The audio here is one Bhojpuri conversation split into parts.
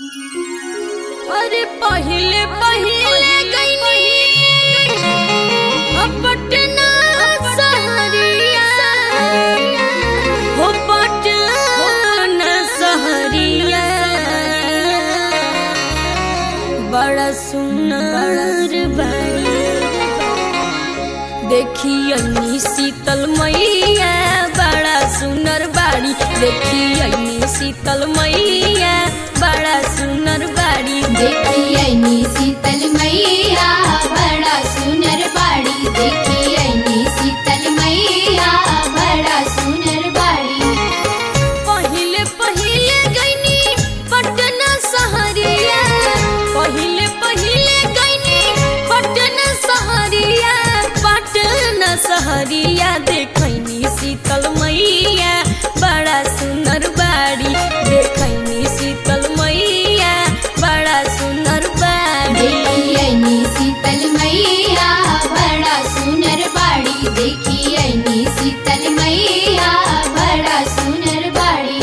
अरे पहिले पहिले गईनी अब पटना सहरिया हो पटना सहरिया बड़ा सुंदर बाड़ी देखियनी शीतल मैया बड़ा सुंदर बाड़ी देखियनी शीतल मैया बड़ा सुंदर बाड़ी देखियनी शीतल मैया बड़ा सुनर बाड़ी देखियनी शीतल मैया बड़ा सुनर बाड़ी पहिले पहिले गईनी पटना सहरिया पहिले पहिले गईनी पटना सहरिया पटना सहरिया देखैनी शीतल मैया बड़ा सुंदर बाड़ी देखैनी शीतल मैया बड़ा सुंदर बाड़ी देखियनी शीतल मैया बड़ा सुनर बाड़ी देखियनी शीतल मैया बड़ा सुनर बाड़ी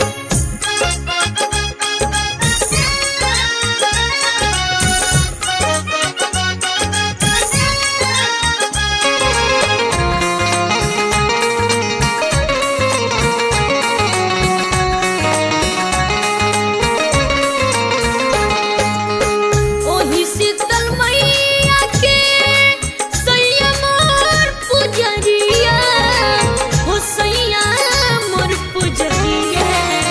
ओही शीतल मैया के सैया मोर पुजरिया हो सैया मोर पुजरिया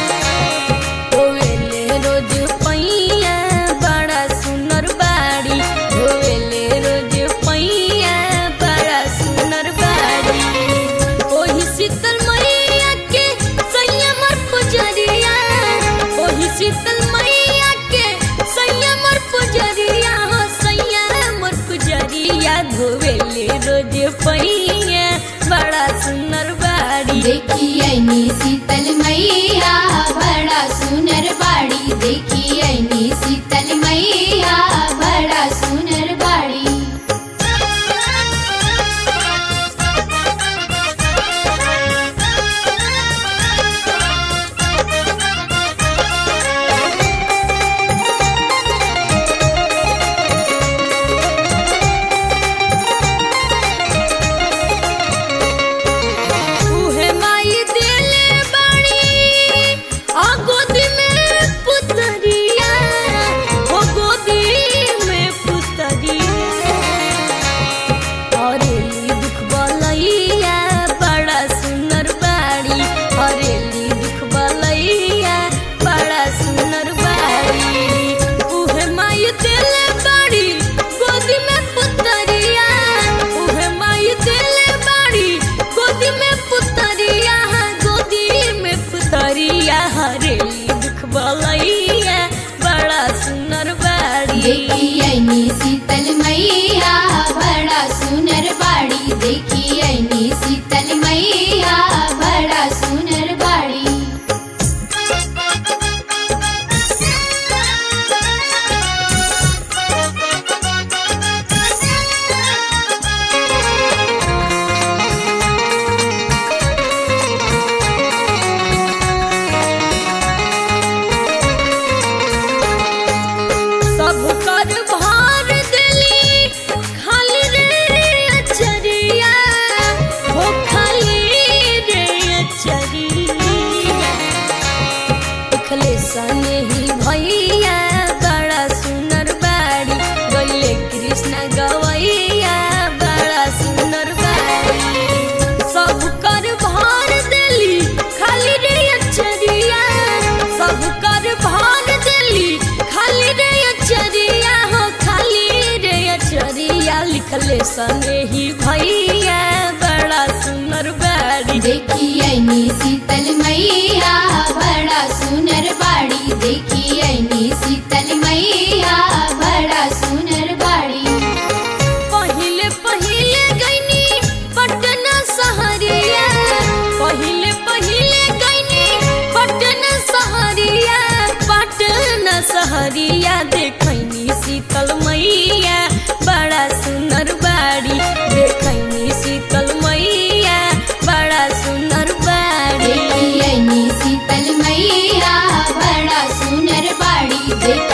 होवेले रोज पैया बड़ा सुनर बाड़ी होवेले रोज पैया बड़ा सुनर बाड़ी ओही शीतल मैया के सैया मोर पुजरिया ओही शीतल मैया के सैया मोर पुजरिया हो सैया मोर पुजरिया धोवेले रोज पैया बड़ा सुंदर बाड़ी देखियनी शीतल मैया बड़ा सुनर बाड़ी देखियनी शीतल मैया बड़ा सुनर बाड़ी उहे माई देले बाड़ी आ गोदी में पुतरिया हो गोदी में पुतरिया हरेली दुख बलैया बड़ा सुंदर बाड़ी हरेली दुख बलैया बड़ा सुंदर बाड़ी उहे माई देले बाड़ी गोदी में पुतरिया उहे माई देले बाड़ी गोदी में पुतरिया गोदी में पुतरिया हरेली दुख बलैया बड़ा सुंदर बाड़ी देखियनी शीतल मैया बड़ा सुनर बाड़ी देखियनी शीतल मैया बड़ा सुनर बाड़ी सब कर भार दिली खाली रे अचरिया हो खाली रे अचरिया उखले सने ही भैया बड़ा सुंदर बाड़ी गले कृष्ण गवैया बड़ा सुंदर बाड़ी सब कर भार दिली खाली रे अचरिया सब कर भार दिली खाली रे अचरिया हो खाली रे अचरिया लिखले सने ही भैया बड़ा सुंदर बाड़ी देखियनी शीतल मैया बड़ा सुनर बाड़ी देखियनी शीतल मैया बड़ा सुनर बाड़ी पहिले पहिले गईनी पटना सहरिया पहिले पहिले गईनी पटना सहरिया पटना सहरिया देखैनी शीतल मैया बड़ा सुंदर बाड़ी देखैनी शीतल मैया बड़ा सुंदर बाड़ी देखियनी शीतल मैया बड़ा सुनर बाड़ी देख